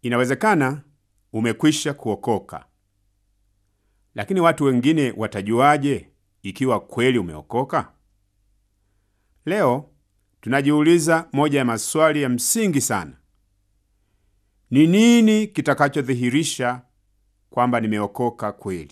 Inawezekana umekwisha kuokoka, lakini watu wengine watajuaje ikiwa kweli umeokoka? Leo tunajiuliza moja ya maswali ya msingi sana: ni nini kitakachodhihirisha kwamba nimeokoka kweli?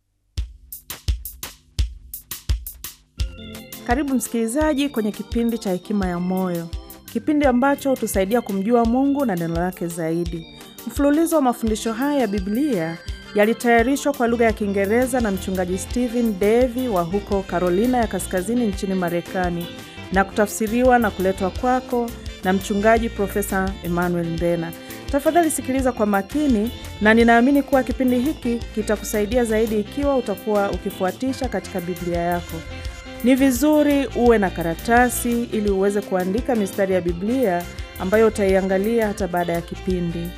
Karibu msikilizaji kwenye kipindi cha Hekima ya Moyo, kipindi ambacho hutusaidia kumjua Mungu na neno lake zaidi. Mfululizo wa mafundisho haya ya Biblia yalitayarishwa kwa lugha ya Kiingereza na mchungaji Stephen Davy wa huko Carolina ya Kaskazini nchini Marekani na kutafsiriwa na kuletwa kwako na mchungaji Profesa Emmanuel Mbena. Tafadhali sikiliza kwa makini, na ninaamini kuwa kipindi hiki kitakusaidia zaidi ikiwa utakuwa ukifuatisha katika Biblia yako. Ni vizuri uwe na karatasi ili uweze kuandika mistari ya Biblia ambayo utaiangalia hata baada ya kipindi.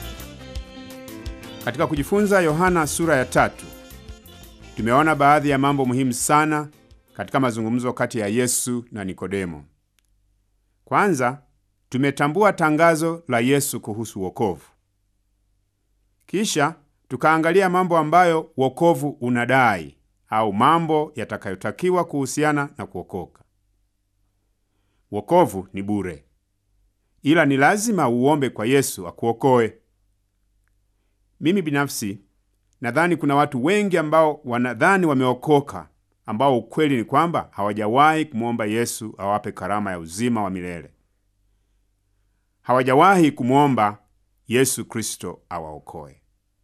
Katika kujifunza Yohana sura ya tatu, tumeona baadhi ya mambo muhimu sana katika mazungumzo kati ya Yesu na Nikodemo. Kwanza, tumetambua tangazo la Yesu kuhusu wokovu. Kisha tukaangalia mambo ambayo wokovu unadai au mambo yatakayotakiwa kuhusiana na kuokoka. Wokovu ni bure, ila ni lazima uombe kwa Yesu akuokoe. Mimi binafsi nadhani kuna watu wengi ambao wanadhani wameokoka, ambao ukweli ni kwamba hawajawahi kumwomba Yesu awape karama ya uzima wa milele. Hawajawahi kumwomba Yesu Kristo awaokoe.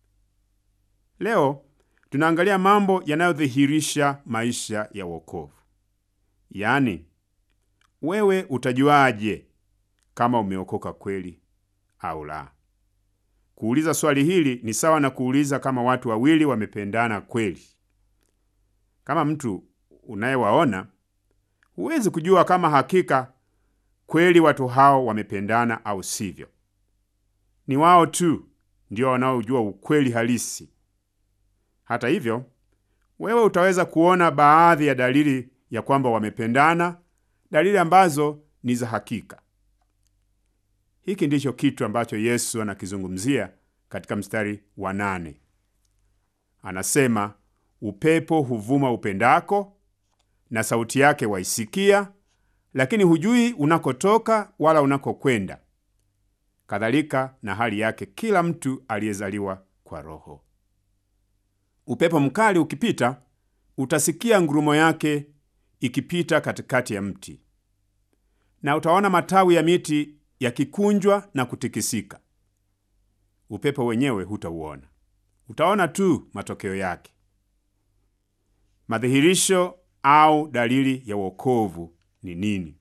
Leo tunaangalia mambo yanayodhihirisha maisha ya wokovu. Yaani, wewe utajuaje kama umeokoka kweli au la? Kuuliza swali hili ni sawa na kuuliza kama watu wawili wamependana kweli. Kama mtu unayewaona, huwezi kujua kama hakika kweli watu hao wamependana au sivyo. Ni wao tu ndio wanaojua ukweli halisi. Hata hivyo, wewe utaweza kuona baadhi ya dalili ya kwamba wamependana, dalili ambazo ni za hakika. Hiki ndicho kitu ambacho Yesu anakizungumzia katika mstari wa nane. Anasema, upepo huvuma upendako, na sauti yake waisikia, lakini hujui unakotoka wala unakokwenda. Kadhalika na hali yake kila mtu aliyezaliwa kwa Roho. Upepo mkali ukipita, utasikia ngurumo yake ikipita katikati ya mti, na utaona matawi ya miti yakikunjwa na kutikisika. Upepo wenyewe hutauona, utaona tu matokeo yake. Madhihirisho au dalili ya wokovu ni nini?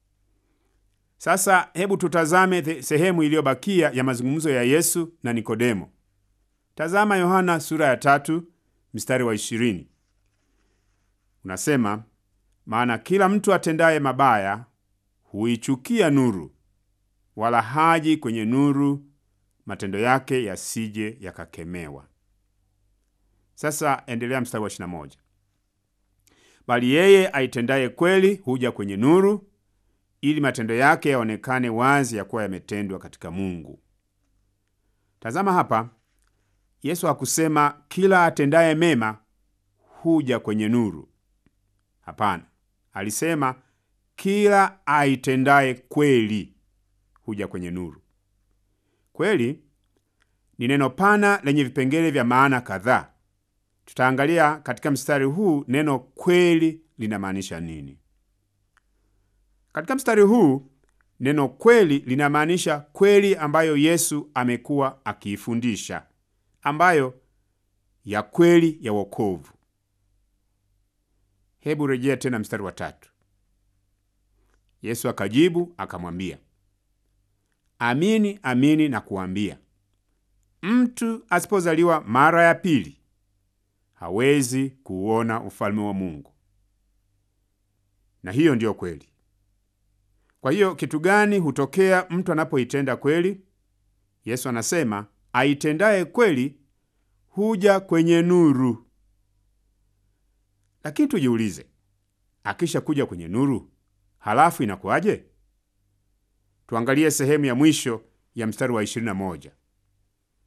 Sasa hebu tutazame sehemu iliyobakia ya mazungumzo ya Yesu na Nikodemo. Tazama Yohana sura ya tatu mstari wa ishirini. Unasema, maana kila mtu atendaye mabaya huichukia nuru, wala haji kwenye nuru, matendo yake yasije yakakemewa. Sasa endelea mstari wa ishirini na moja. Bali yeye aitendaye kweli huja kwenye nuru, ili matendo yake yaonekane wazi ya kuwa yametendwa katika Mungu. Tazama hapa, Yesu hakusema kila atendaye mema huja kwenye nuru. Hapana, alisema kila aitendaye kweli huja kwenye nuru. Kweli ni neno pana lenye vipengele vya maana kadhaa. Tutaangalia katika mstari huu neno kweli linamaanisha nini. Katika mstari huu neno kweli linamaanisha kweli ambayo Yesu amekuwa akiifundisha, ambayo ya kweli ya wokovu. Hebu rejea tena mstari wa tatu. Yesu akajibu akamwambia, amini amini na kuambia, mtu asipozaliwa mara ya pili hawezi kuuona ufalme wa Mungu. Na hiyo ndiyo kweli. Kwa hiyo kitu gani hutokea mtu anapoitenda kweli? Yesu anasema aitendaye kweli huja kwenye nuru. Lakini tujiulize, akisha kuja kwenye nuru, halafu inakuwaje? Tuangalie sehemu ya mwisho ya mstari wa 21.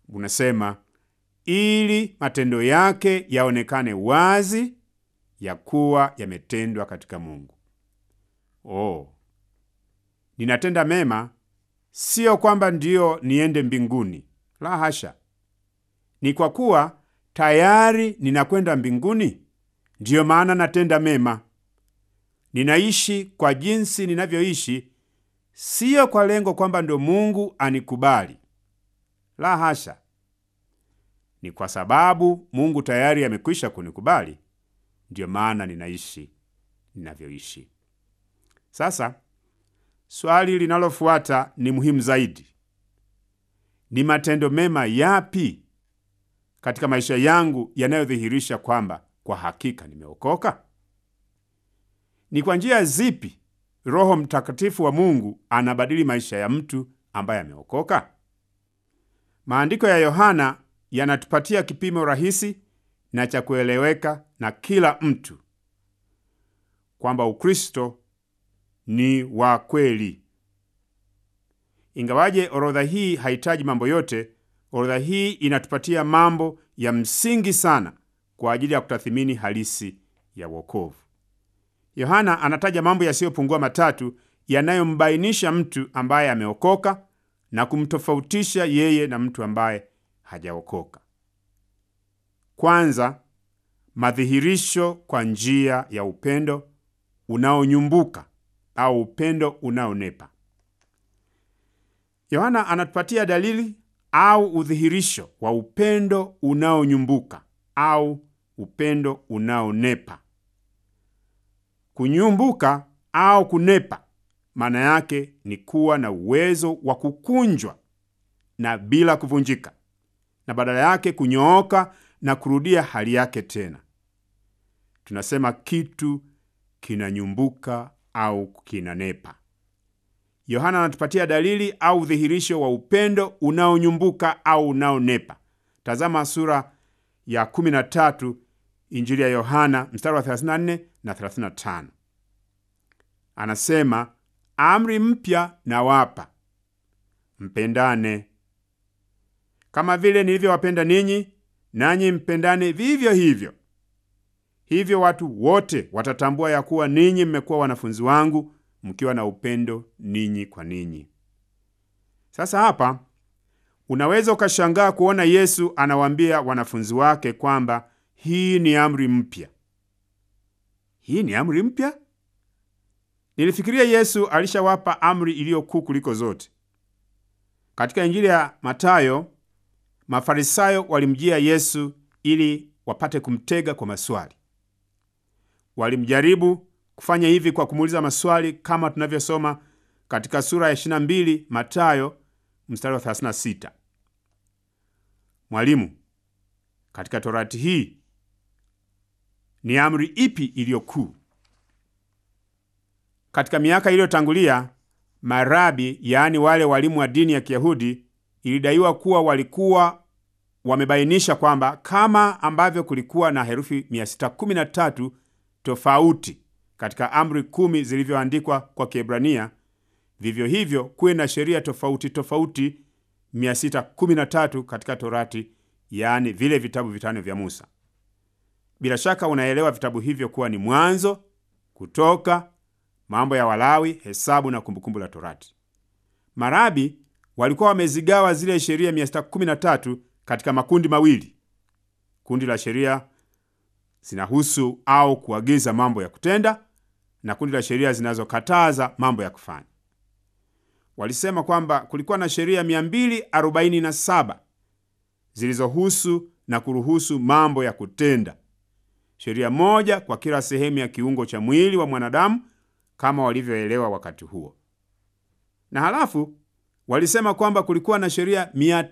unasema ili matendo yake yaonekane wazi ya kuwa yametendwa katika Mungu. Oh, ninatenda mema sio kwamba ndiyo niende mbinguni, la hasha. Ni kwa kuwa tayari ninakwenda mbinguni, ndiyo maana natenda mema. Ninaishi kwa jinsi ninavyoishi, siyo kwa lengo kwamba ndo Mungu anikubali, la hasha. Ni kwa sababu Mungu tayari amekwisha kunikubali, ndiyo maana ninaishi ninavyoishi. Sasa swali linalofuata ni muhimu zaidi. Ni matendo mema yapi katika maisha yangu yanayodhihirisha kwamba kwa hakika nimeokoka? Ni kwa njia zipi Roho Mtakatifu wa Mungu anabadili maisha ya mtu ambaye ameokoka? Maandiko ya Yohana yanatupatia kipimo rahisi na cha kueleweka na kila mtu kwamba Ukristo ni wa kweli. Ingawaje orodha hii hahitaji mambo yote, orodha hii inatupatia mambo ya msingi sana kwa ajili ya kutathimini halisi ya wokovu. Yohana anataja mambo yasiyopungua matatu yanayombainisha mtu ambaye ameokoka na kumtofautisha yeye na mtu ambaye hajaokoka. Kwanza, madhihirisho kwa njia ya upendo unaonyumbuka au upendo unaonepa. Yohana anatupatia dalili au udhihirisho wa upendo unaonyumbuka au upendo unaonepa. Kunyumbuka au kunepa maana yake ni kuwa na uwezo wa kukunjwa na bila kuvunjika, na badala yake kunyooka na kurudia hali yake tena. Tunasema kitu kinanyumbuka au kinanepa. Yohana anatupatia dalili au udhihirisho wa upendo unaonyumbuka au unaonepa. Tazama sura ya 13 Injili ya Yohana mstari wa 34 na 35. Anasema, amri mpya nawapa, mpendane. Kama vile nilivyowapenda ninyi, nanyi mpendane vivyo hivyo. Hivyo watu wote watatambua ya kuwa ninyi mmekuwa wanafunzi wangu mkiwa na upendo ninyi kwa ninyi. Sasa hapa unaweza ukashangaa kuona Yesu anawaambia wanafunzi wake kwamba hii ni amri mpya. Hii ni amri mpya? Nilifikiria Yesu alishawapa amri iliyo kuu kuliko zote. Katika Injili ya Matayo, Mafarisayo walimjia Yesu ili wapate kumtega kwa maswali. Walimjaribu kufanya hivi kwa kumuuliza maswali kama tunavyosoma katika sura ya 22 Matayo mstari wa 36. Mwalimu, katika Torati hii ni amri ipi iliyo kuu? Katika miaka iliyotangulia, marabi, yaani wale walimu wa dini ya Kiyahudi, ilidaiwa kuwa walikuwa wamebainisha kwamba kama ambavyo kulikuwa na herufi 613 tofauti katika amri kumi zilivyoandikwa kwa Kiebrania, vivyo hivyo kuwe na sheria tofauti tofauti 613 katika Torati, yaani vile vitabu vitano vya Musa. Bila shaka unaelewa vitabu hivyo kuwa ni Mwanzo, Kutoka, Mambo ya Walawi, Hesabu na Kumbukumbu la Torati. Marabi walikuwa wamezigawa zile sheria 613 katika makundi mawili. Kundi la sheria zinahusu au kuagiza mambo ya kutenda na kundi la sheria zinazokataza mambo ya kufanya. Walisema kwamba kulikuwa na sheria 247 zilizohusu na kuruhusu mambo ya kutenda, sheria moja kwa kila sehemu ya kiungo cha mwili wa mwanadamu kama walivyoelewa wakati huo. Na halafu walisema kwamba kulikuwa na sheria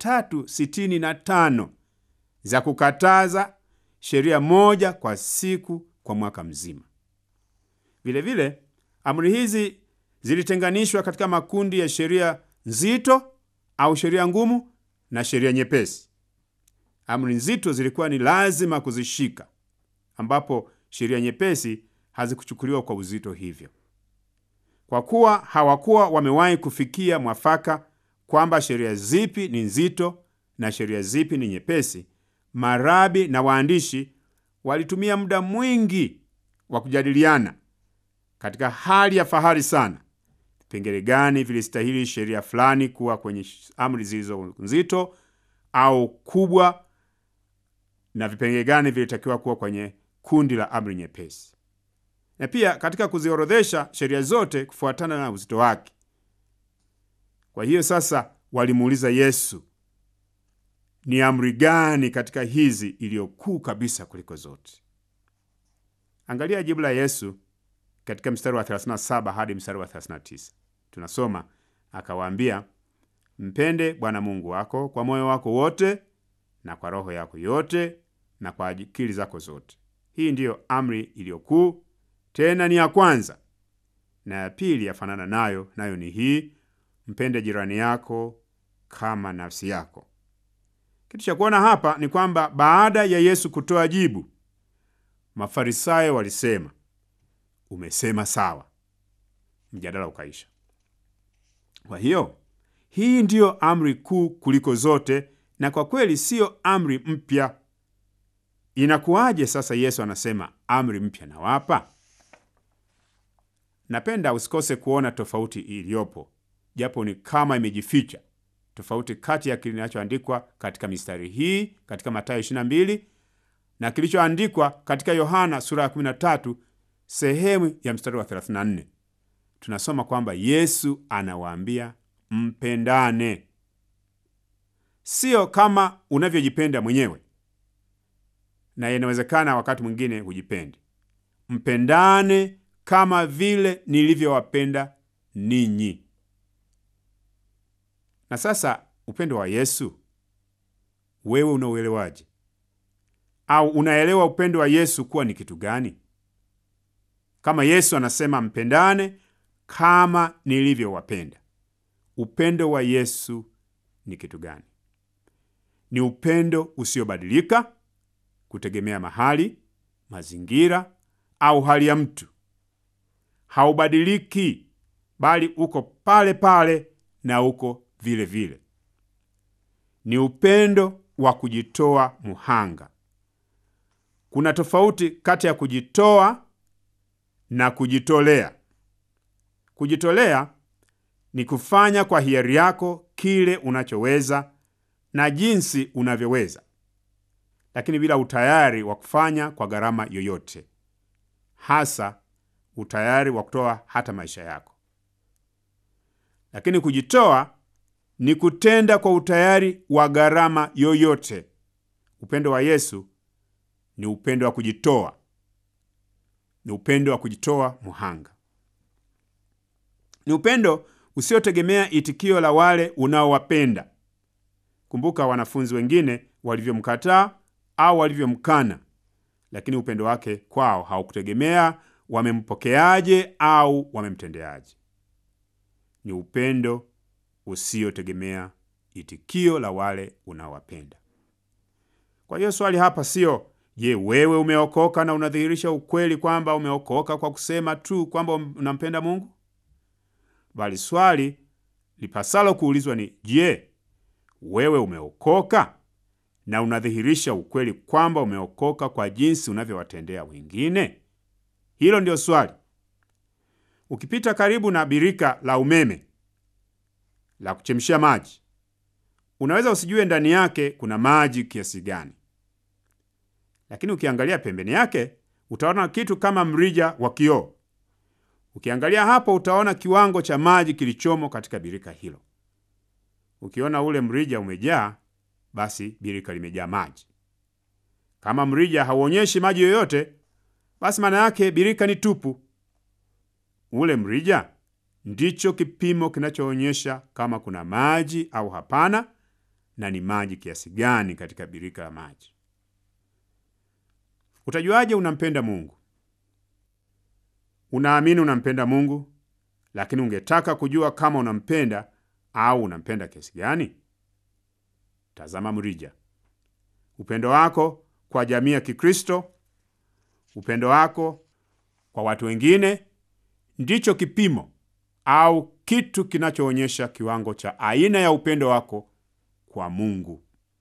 365 za kukataza, sheria moja kwa siku kwa mwaka mzima. Vilevile amri hizi zilitenganishwa katika makundi ya sheria nzito au sheria ngumu na sheria nyepesi. Amri nzito zilikuwa ni lazima kuzishika, ambapo sheria nyepesi hazikuchukuliwa kwa uzito hivyo. Kwa kuwa hawakuwa wamewahi kufikia mwafaka kwamba sheria zipi ni nzito na sheria zipi ni nyepesi, marabi na waandishi walitumia muda mwingi wa kujadiliana katika hali ya fahari sana, vipengele gani vilistahili sheria fulani kuwa kwenye amri zilizo nzito au kubwa, na vipengele gani vilitakiwa kuwa kwenye kundi la amri nyepesi, na pia katika kuziorodhesha sheria zote kufuatana na uzito wake. Kwa hiyo sasa walimuuliza Yesu, ni amri gani katika hizi iliyokuu kabisa kuliko zote? Angalia jibu la Yesu katika mstari wa 37 hadi mstari wa 39. Tunasoma, akawaambia, mpende Bwana Mungu wako kwa moyo wako wote na kwa roho yako yote na kwa akili zako zote. Hii ndiyo amri iliyokuu, tena ni ya kwanza, na ya pili yafanana nayo, nayo ni hii, mpende jirani yako kama nafsi yako. Kitu cha kuona hapa ni kwamba baada ya Yesu kutoa jibu, Mafarisayo walisema, umesema sawa. Mjadala ukaisha. Kwa hiyo hii ndiyo amri kuu kuliko zote, na kwa kweli siyo amri mpya. Inakuwaje sasa Yesu anasema amri mpya nawapa? Napenda usikose kuona tofauti iliyopo, japo ni kama imejificha tofauti kati ya kinachoandikwa katika mistari hii katika Mathayo 22 na kilichoandikwa katika Yohana sura ya 13 sehemu ya mstari wa 34. Tunasoma kwamba Yesu anawaambia mpendane, sio kama unavyojipenda mwenyewe, na inawezekana wakati mwingine hujipendi. Mpendane kama vile nilivyowapenda ninyi. Na sasa upendo wa Yesu wewe unauelewaje? Au unaelewa upendo wa Yesu kuwa ni kitu gani? Kama Yesu anasema mpendane kama nilivyowapenda, upendo wa Yesu ni kitu gani? Ni upendo usiobadilika kutegemea mahali, mazingira au hali ya mtu. Haubadiliki, bali uko pale pale na uko vile vile. Ni upendo wa kujitoa muhanga. Kuna tofauti kati ya kujitoa na kujitolea. Kujitolea ni kufanya kwa hiari yako kile unachoweza na jinsi unavyoweza, lakini bila utayari wa kufanya kwa gharama yoyote, hasa utayari wa kutoa hata maisha yako. Lakini kujitoa ni kutenda kwa utayari wa gharama yoyote. Upendo wa Yesu ni upendo wa kujitoa, ni upendo wa kujitoa muhanga. Ni upendo usiotegemea itikio la wale unaowapenda. Kumbuka wanafunzi wengine walivyomkataa au walivyomkana, lakini upendo wake kwao haukutegemea wamempokeaje au wamemtendeaje. Ni upendo usiotegemea itikio la wale unaowapenda. Kwa hiyo swali hapa sio je, wewe umeokoka na unadhihirisha ukweli kwamba umeokoka kwa kusema tu kwamba unampenda Mungu, bali swali lipasalo kuulizwa ni je, wewe umeokoka na unadhihirisha ukweli kwamba umeokoka kwa jinsi unavyowatendea wengine? Hilo ndio swali. Ukipita karibu na birika la umeme la kuchemshia maji, unaweza usijue ndani yake kuna maji kiasi gani, lakini ukiangalia pembeni yake utaona kitu kama mrija wa kioo. Ukiangalia hapo, utaona kiwango cha maji kilichomo katika birika hilo. Ukiona ule mrija umejaa, basi birika limejaa maji. Kama mrija hauonyeshi maji yoyote, basi maana yake birika ni tupu. Ule mrija ndicho kipimo kinachoonyesha kama kuna maji au hapana, na ni maji kiasi gani katika birika la maji. Utajuaje unampenda Mungu? Unaamini unampenda Mungu, lakini ungetaka kujua kama unampenda au unampenda kiasi gani? Tazama mrija. Upendo wako kwa jamii ya Kikristo, upendo wako kwa watu wengine ndicho kipimo au kitu kinachoonyesha kiwango cha aina ya upendo wako kwa Mungu.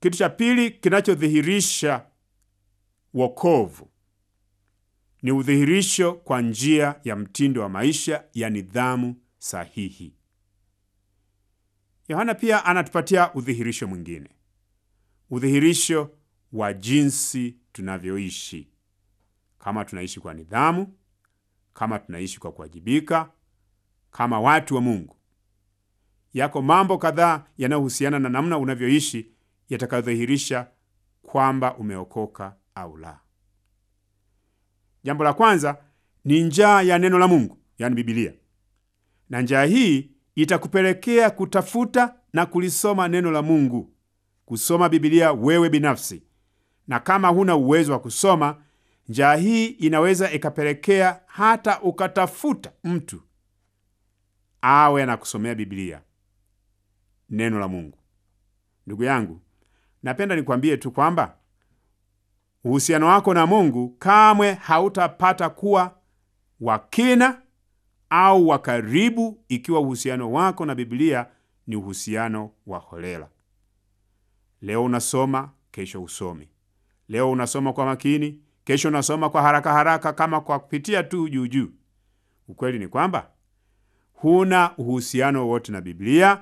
Kitu cha pili kinachodhihirisha wokovu ni udhihirisho kwa njia ya mtindo wa maisha ya nidhamu sahihi. Yohana pia anatupatia udhihirisho mwingine, udhihirisho wa jinsi tunavyoishi, kama tunaishi kwa nidhamu, kama tunaishi kwa kuwajibika, kama watu wa Mungu. Yako mambo kadhaa yanayohusiana na namna unavyoishi yatakayodhihirisha kwamba umeokoka au la. Jambo la kwanza ni njaa ya neno la Mungu, yaani Biblia, na njaa hii itakupelekea kutafuta na kulisoma neno la Mungu, kusoma Biblia wewe binafsi. Na kama huna uwezo wa kusoma, njaa hii inaweza ikapelekea hata ukatafuta mtu awe anakusomea Biblia, neno la Mungu. Ndugu yangu, napenda nikwambie tu kwamba uhusiano wako na Mungu kamwe hautapata kuwa wa kina au wa karibu ikiwa uhusiano wako na Biblia ni uhusiano wa holela. Leo unasoma, kesho usomi. Leo unasoma kwa makini, kesho unasoma kwa haraka haraka, kama kwa kupitia tu juu juu. Ukweli ni kwamba huna uhusiano wowote na Biblia.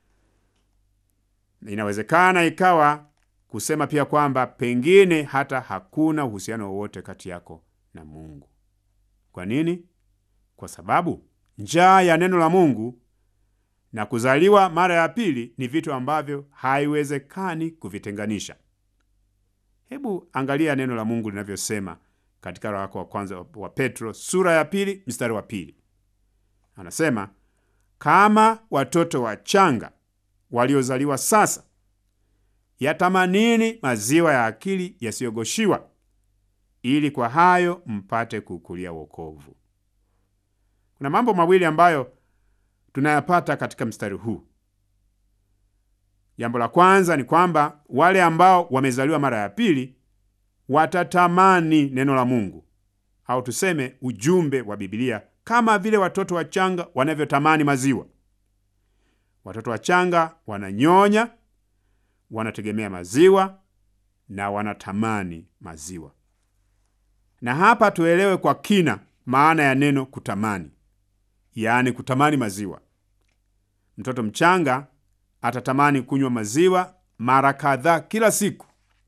Inawezekana ikawa kusema pia kwamba pengine hata hakuna uhusiano wowote kati yako na Mungu. Kwa nini? Kwa sababu njaa ya neno la Mungu na kuzaliwa mara ya pili ni vitu ambavyo haiwezekani kuvitenganisha. Hebu angalia neno la Mungu linavyosema katika waraka wa kwanza wa Petro sura ya pili mstari wa pili. Anasema, kama watoto wachanga waliozaliwa sasa, yatamanini maziwa ya akili yasiyogoshiwa, ili kwa hayo mpate kukulia wokovu. Kuna mambo mawili ambayo tunayapata katika mstari huu. Jambo la kwanza ni kwamba wale ambao wamezaliwa mara ya pili watatamani neno la Mungu au tuseme ujumbe wa Biblia kama vile watoto wachanga wanavyotamani maziwa. Watoto wachanga wananyonya, wanategemea maziwa na wanatamani maziwa. Na hapa tuelewe kwa kina maana ya neno kutamani, yaani kutamani maziwa. Mtoto mchanga atatamani kunywa maziwa mara kadhaa kila siku.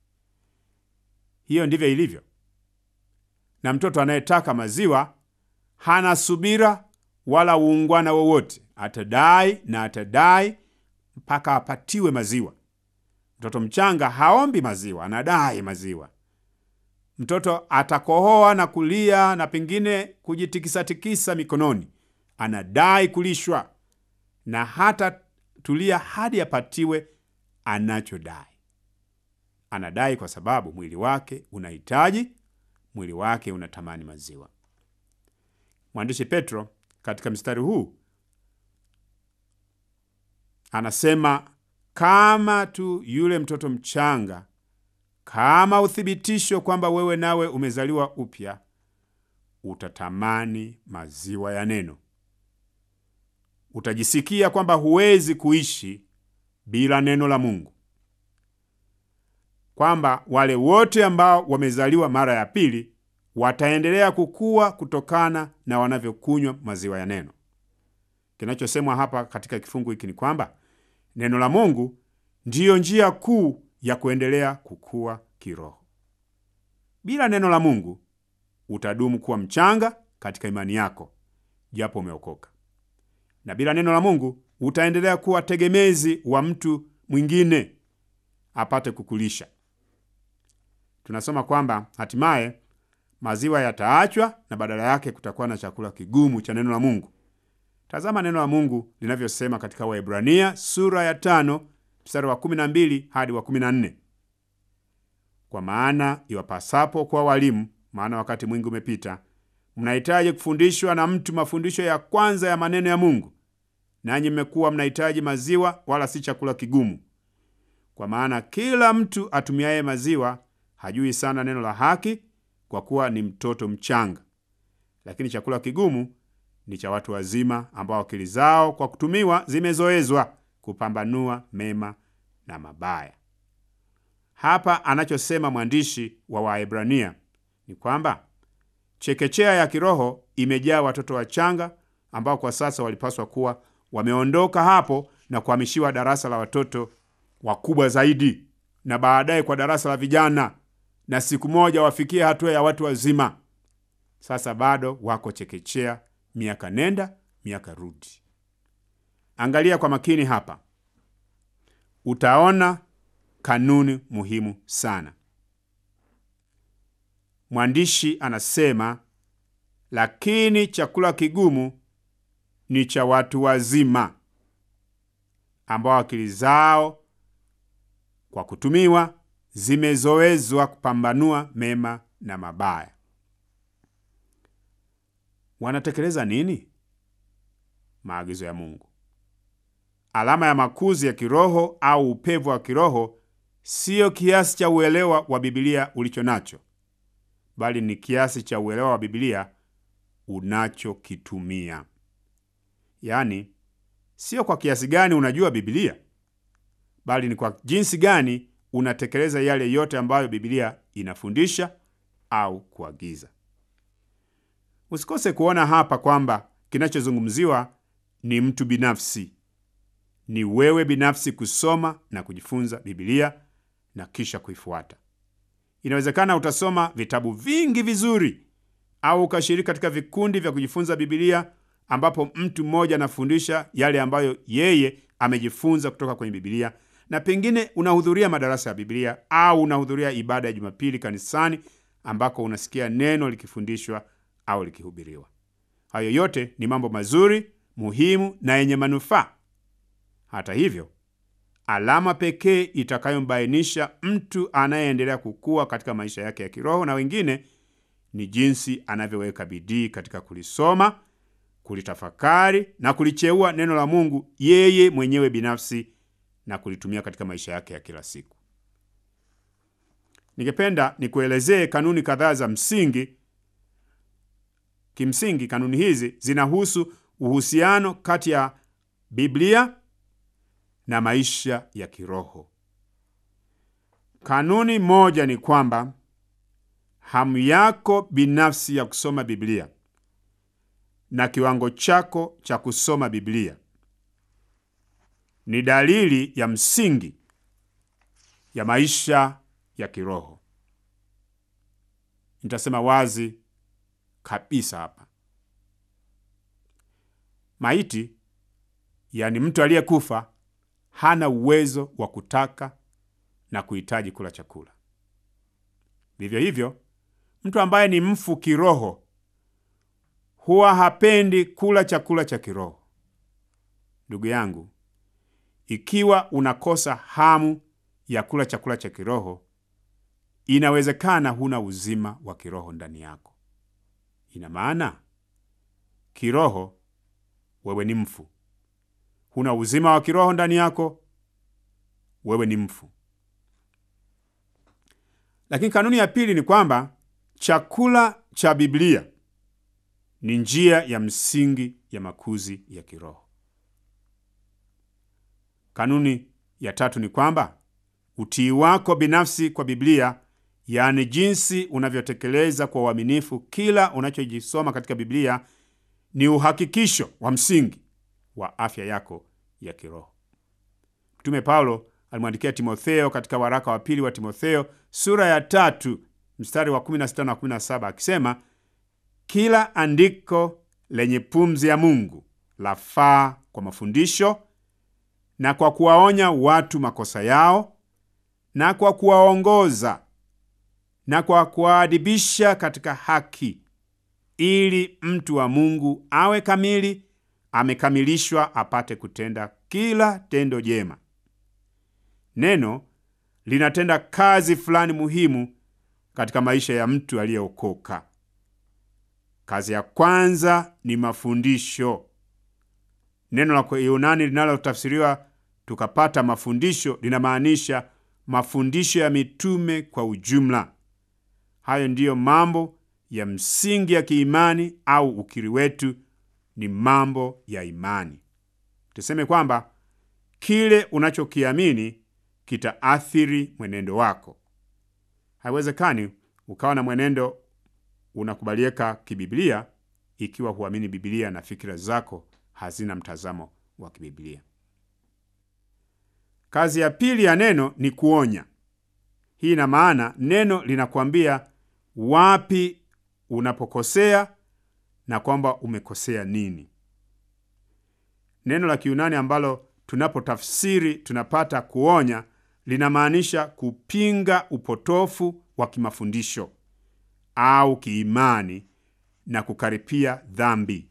Hiyo ndivyo ilivyo, na mtoto anayetaka maziwa hana subira wala uungwana wowote. Atadai na atadai mpaka apatiwe maziwa. Mtoto mchanga haombi maziwa, anadai maziwa. Mtoto atakohoa na kulia na pengine kujitikisatikisa mikononi, anadai kulishwa na hata tulia hadi apatiwe anachodai. Anadai kwa sababu mwili wake unahitaji, mwili wake unatamani maziwa. Mwandishi Petro katika mstari huu anasema kama tu yule mtoto mchanga, kama uthibitisho kwamba wewe nawe umezaliwa upya, utatamani maziwa ya neno. Utajisikia kwamba huwezi kuishi bila neno la Mungu, kwamba wale wote ambao wamezaliwa mara ya pili wataendelea kukua kutokana na wanavyokunywa maziwa ya neno. Kinachosemwa hapa katika kifungu hiki ni kwamba neno la Mungu ndiyo njia kuu ya kuendelea kukua kiroho. Bila neno la Mungu utadumu kuwa mchanga katika imani yako japo umeokoka, na bila neno la Mungu utaendelea kuwa tegemezi wa mtu mwingine apate kukulisha. Tunasoma kwamba hatimaye maziwa yataachwa na badala yake kutakuwa na chakula kigumu cha neno la Mungu. Tazama neno la Mungu linavyosema katika Waebrania sura ya tano mstari wa kumi na mbili hadi wa kumi na nne kwa maana iwapasapo kwa walimu, maana wakati mwingi umepita, mnahitaji kufundishwa na mtu mafundisho ya kwanza ya maneno ya Mungu, nanyi mmekuwa mnahitaji maziwa, wala si chakula kigumu. Kwa maana kila mtu atumiaye maziwa hajui sana neno la haki, kwa kuwa ni mtoto mchanga. Lakini chakula kigumu ni cha watu wazima, ambao akili zao kwa kutumiwa zimezoezwa kupambanua mema na mabaya. Hapa anachosema mwandishi wa Waebrania ni kwamba chekechea ya kiroho imejaa watoto wachanga ambao kwa sasa walipaswa kuwa wameondoka hapo na kuhamishiwa darasa la watoto wakubwa zaidi, na baadaye kwa darasa la vijana, na siku moja wafikie hatua ya watu wazima. Sasa bado wako chekechea, miaka nenda miaka rudi. Angalia kwa makini hapa, utaona kanuni muhimu sana. Mwandishi anasema, lakini chakula kigumu ni cha watu wazima ambao akili zao kwa kutumiwa zimezoezwa kupambanua mema na mabaya. Wanatekeleza nini? Maagizo ya Mungu. Alama ya makuzi ya kiroho au upevu wa kiroho siyo kiasi cha uelewa wa Biblia ulicho nacho, bali ni kiasi cha uelewa wa Biblia unachokitumia. Yaani, sio kwa kiasi gani unajua Biblia, bali ni kwa jinsi gani unatekeleza yale yote ambayo Biblia inafundisha au kuagiza. Usikose kuona hapa kwamba kinachozungumziwa ni mtu binafsi. Ni wewe binafsi kusoma na kujifunza Biblia na kisha kuifuata. Inawezekana utasoma vitabu vingi vizuri au ukashiriki katika vikundi vya kujifunza Biblia ambapo mtu mmoja anafundisha yale ambayo yeye amejifunza kutoka kwenye Biblia, na pengine unahudhuria madarasa ya Biblia au unahudhuria ibada ya Jumapili kanisani ambako unasikia neno likifundishwa au likihubiriwa. Hayo yote ni mambo mazuri, muhimu na yenye manufaa. Hata hivyo, alama pekee itakayombainisha mtu anayeendelea kukua katika maisha yake ya kiroho na wengine ni jinsi anavyoweka bidii katika kulisoma, kulitafakari na kulicheua neno la Mungu yeye mwenyewe binafsi na kulitumia katika maisha yake ya kila siku. Ningependa nikuelezee kanuni kadhaa za msingi. Kimsingi, kanuni hizi zinahusu uhusiano kati ya Biblia na maisha ya kiroho. Kanuni moja ni kwamba hamu yako binafsi ya kusoma Biblia na kiwango chako cha kusoma Biblia ni dalili ya msingi ya maisha ya kiroho. Nitasema wazi kabisa hapa. Maiti, yaani mtu aliyekufa, hana uwezo wa kutaka na kuhitaji kula chakula. Vivyo hivyo, mtu ambaye ni mfu kiroho huwa hapendi kula chakula cha kiroho. Ndugu yangu, ikiwa unakosa hamu ya kula chakula cha kiroho, inawezekana huna uzima wa kiroho ndani yako. Ina maana kiroho wewe ni mfu, huna uzima wa kiroho ndani yako, wewe ni mfu. Lakini kanuni ya pili ni kwamba chakula cha Biblia ni njia ya msingi ya makuzi ya kiroho. Kanuni ya tatu ni kwamba utii wako binafsi kwa Biblia, yaani jinsi unavyotekeleza kwa uaminifu kila unachojisoma katika Biblia, ni uhakikisho wa msingi wa afya yako ya kiroho. Mtume Paulo alimwandikia Timotheo katika waraka wa pili wa Timotheo sura ya tatu mstari wa 16 na 17 akisema, kila andiko lenye pumzi ya Mungu lafaa kwa mafundisho na kwa kuwaonya watu makosa yao na kwa kuwaongoza na kwa kuwaadibisha katika haki, ili mtu wa Mungu awe kamili, amekamilishwa, apate kutenda kila tendo jema. Neno linatenda kazi fulani muhimu katika maisha ya mtu aliyeokoka. Kazi ya kwanza ni mafundisho. Neno la Kiyunani linalotafsiriwa tukapata mafundisho linamaanisha mafundisho ya mitume kwa ujumla. Hayo ndiyo mambo ya msingi ya kiimani au ukiri wetu ni mambo ya imani. Tuseme kwamba kile unachokiamini kitaathiri mwenendo wako. Haiwezekani ukawa na mwenendo unakubalika kibiblia ikiwa huamini Biblia na fikira zako hazina mtazamo wa kibiblia. Kazi ya pili ya neno ni kuonya. Hii ina maana neno linakuambia wapi unapokosea na kwamba umekosea nini. Neno la Kiyunani ambalo tunapotafsiri tunapata kuonya linamaanisha kupinga upotofu wa kimafundisho au kiimani na kukaripia dhambi.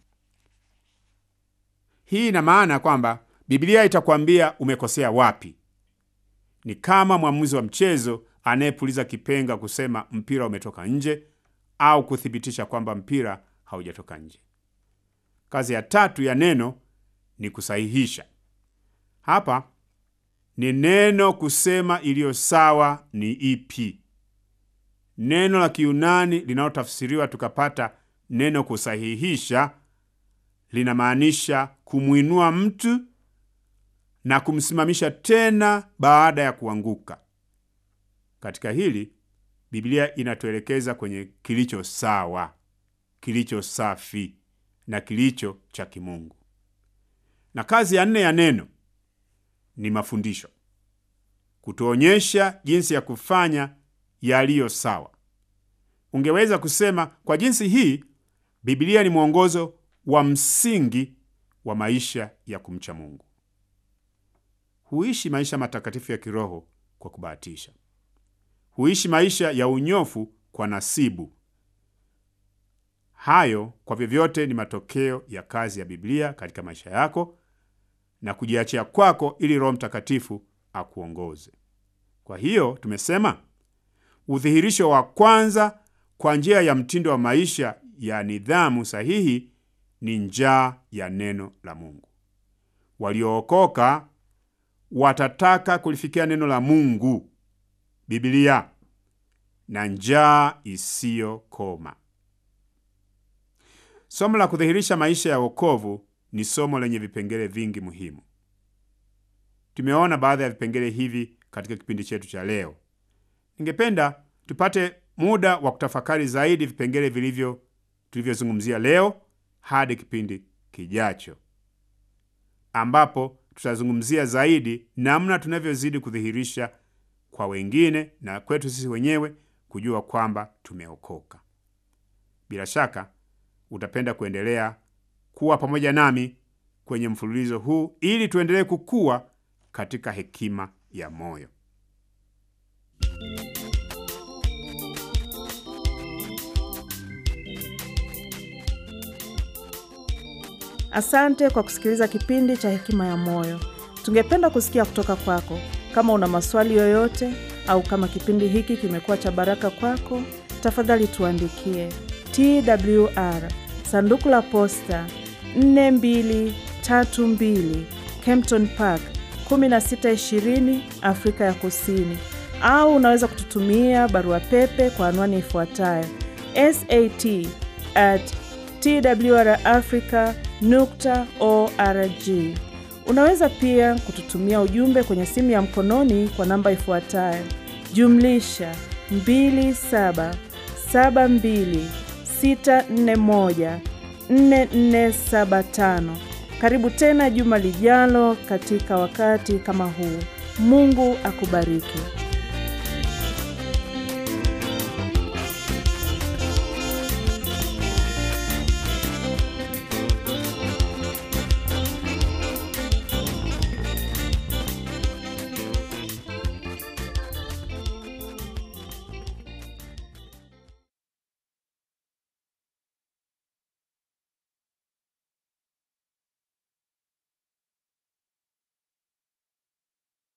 Hii ina maana kwamba Biblia itakwambia umekosea wapi. Ni kama mwamuzi wa mchezo anayepuliza kipenga kusema mpira umetoka nje au kuthibitisha kwamba mpira haujatoka nje. Kazi ya tatu ya neno ni kusahihisha. Hapa ni neno kusema iliyo sawa ni ipi. Neno la Kiyunani linalotafsiriwa tukapata neno kusahihisha linamaanisha kumwinua mtu na kumsimamisha tena baada ya kuanguka. Katika hili Biblia inatuelekeza kwenye kilicho sawa, kilicho safi na kilicho cha kimungu. Na kazi ya nne ya neno ni mafundisho, kutuonyesha jinsi ya kufanya yaliyo sawa. Ungeweza kusema kwa jinsi hii, Biblia ni mwongozo wa msingi wa maisha ya kumcha Mungu. Huishi maisha matakatifu ya kiroho kwa kubahatisha. Huishi maisha ya unyofu kwa nasibu. Hayo kwa vyovyote ni matokeo ya kazi ya Biblia katika maisha yako na kujiachia kwako ili Roho Mtakatifu akuongoze. Kwa hiyo tumesema udhihirisho wa kwanza kwa njia ya mtindo wa maisha ya nidhamu sahihi ni njaa ya neno la Mungu. Waliookoka watataka kulifikia neno la Mungu, Biblia, na njaa isiyokoma. Somo la kudhihirisha maisha ya wokovu ni somo lenye vipengele vingi muhimu. Tumeona baadhi ya vipengele hivi katika kipindi chetu cha leo. Ningependa tupate muda wa kutafakari zaidi vipengele vilivyo tulivyozungumzia leo hadi kipindi kijacho, ambapo tutazungumzia zaidi namna tunavyozidi kudhihirisha kwa wengine na kwetu sisi wenyewe kujua kwamba tumeokoka. Bila shaka utapenda kuendelea kuwa pamoja nami kwenye mfululizo huu ili tuendelee kukua katika hekima ya moyo. Asante kwa kusikiliza kipindi cha Hekima ya Moyo. Tungependa kusikia kutoka kwako. Kama una maswali yoyote au kama kipindi hiki kimekuwa cha baraka kwako, tafadhali tuandikie TWR sanduku la posta 4232 Kempton Park 1620 Afrika ya Kusini, au unaweza kututumia barua pepe kwa anwani ifuatayo sat at twrafrica nukta org. Unaweza pia kututumia ujumbe kwenye simu ya mkononi kwa namba ifuatayo jumlisha 2772641475. Karibu tena juma lijalo katika wakati kama huu. Mungu akubariki.